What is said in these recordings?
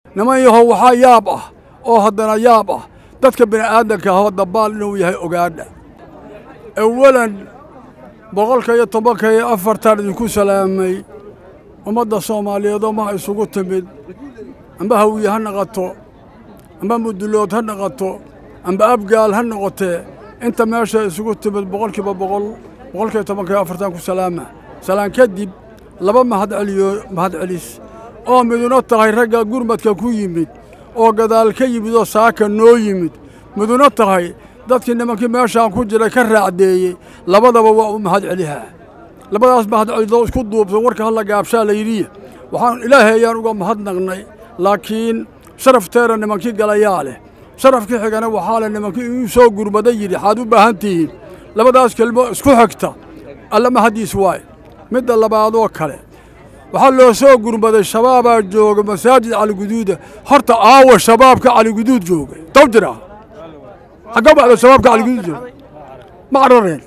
niman yahow waxaa yaab ah oo haddana yaab ah dadka bini'aadanka ahoo dabbaal inuu yahay ogaadha awalan boqolka iyo tobanka iyo afartan idinku salaamay ummadda soomaaliyeedoo maha isugu timid amba hawiye ha noqoto amba mudulood ha noqoto amba abgaal ha noqotee inta meesha isugu timid boqolkiiba boqol boqolkiiba tobanka iyo afartan ku salaama salaan kadib laba mahad celiyo mahad celis oo miduna tahay ragga gurmadka ku yimid oo gadaal ka yimid oo saaka noo yimid miduna tahay dadkii nimankii meeshaan ku jiray ka raacdeeyey labadaba waa u mahad celihaa labadaas mahad celidoo isku duubsan warka halla gaabshaa la yidhiya waxaan ilaahay ayaan uga mahadnaqnay laakiin sharafteena nimankii galayaa leh sharafkii xigana waxaa leh nimankii uu soo gurmada yidhi waxaad u baahan tihiin labadaas kelmo isku xigta alla mahaddiis waaye midda labaadoo kale waxaa loo soo gurmaday shabaabaa jooga masaajid caliguduuda horta aawa shabaabka caliguduud jooga taw jira xagga baxda shabaabka caliguduud jooga ma carareen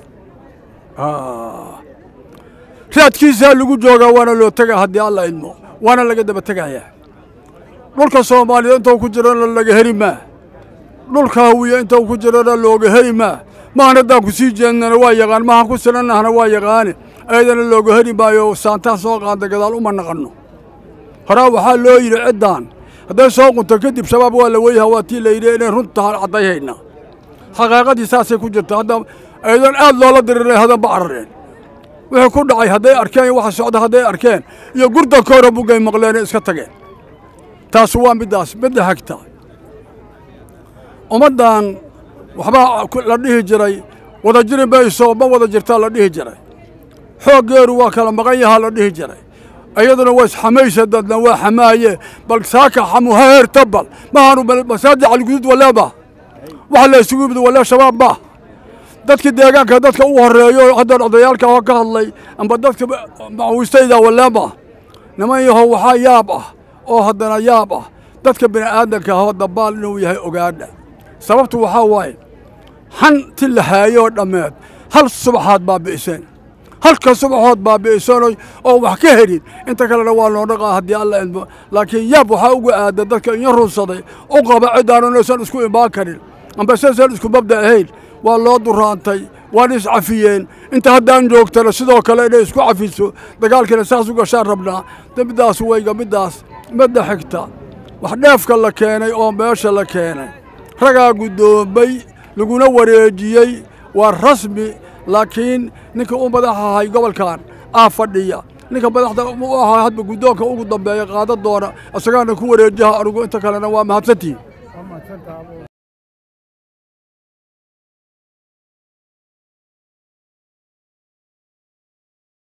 raadkiisaa lagu joogaa waana loo tegaa haddii alla idmo waana laga daba tegayaa dhulka soomaaliya intuu ku jirana laga heli maa dhulka hawiya intuu ku jirana looga heli maa mahan haddaan ku sii jeednana waa yaqaan mahan ku sinannahna waa yaqaane ayadana looga heli maayo saantaa soo qaada gadaal uma naqanno horaa waxaa loo yidhi ciddaan hadday soo qunto kadib shabaab waa la weyha waa tii la yidhi inay runtahan caddayhayna xaqaaqadii saasay ku jirta hadda ayadan aad loola diriray hadanba carareen wixii ku dhacay hadday arkeen iyo waxa socda hadday arkeen iyo gurdankoora buggay maqleene iska tageen taas waa middaas midda xigta ummaddan waxbaa la dhihi jiray wada jiri mayso ma wada jirtaa la dhihi jiray xooggeeru waa kala maqan yahaa la dhihi jiray iyaduna waa isxamaysa dadna waa xamaaye bal saaka xamu ha heerta bal mahaanu masaajid caliguduud waleeba waxa la isugu yimid walee shabaab ma dadkii deegaanka dadka u horeeyo hadda odayaalka oo ka hadlay amba dadka macawiistayda waleema niman yahow waxaa yaab ah oo haddana yaab ah dadka bini'aadanka ahoo dabbaal inuu yahay ogaadha sababtu waxaa waaye hanti la haayoo dhammeed hal subaxaad baabi'iseen halka subaxood baabi'iseen oo wax ka helin inta kalena waa loo dhaqaa haddii alla idmo laakiin yaab waxaa uga aada dadka inya runsaday u qaba ciddaan inaysan isku imaan karin amba saysan isku mabda ahayn waa loo duraantay waana iscafiyeen inta haddaan joogtana sidoo kale inay isku cafiso dagaalkiina saas u gashaan rabnaa middaas weyga middaas midda xigta wax dheefka la keenay oo meesha la keenay ragaa guddoomay laguna wareejiyey waa rasmi laakiin ninka u madax ahay gobolkan aa fadhiya ninka madaxda u ahaa hadba guddoonka ugu dambeeya qaada doona isagaana ku wareejaha anugu inta kalena waa mahadsantihin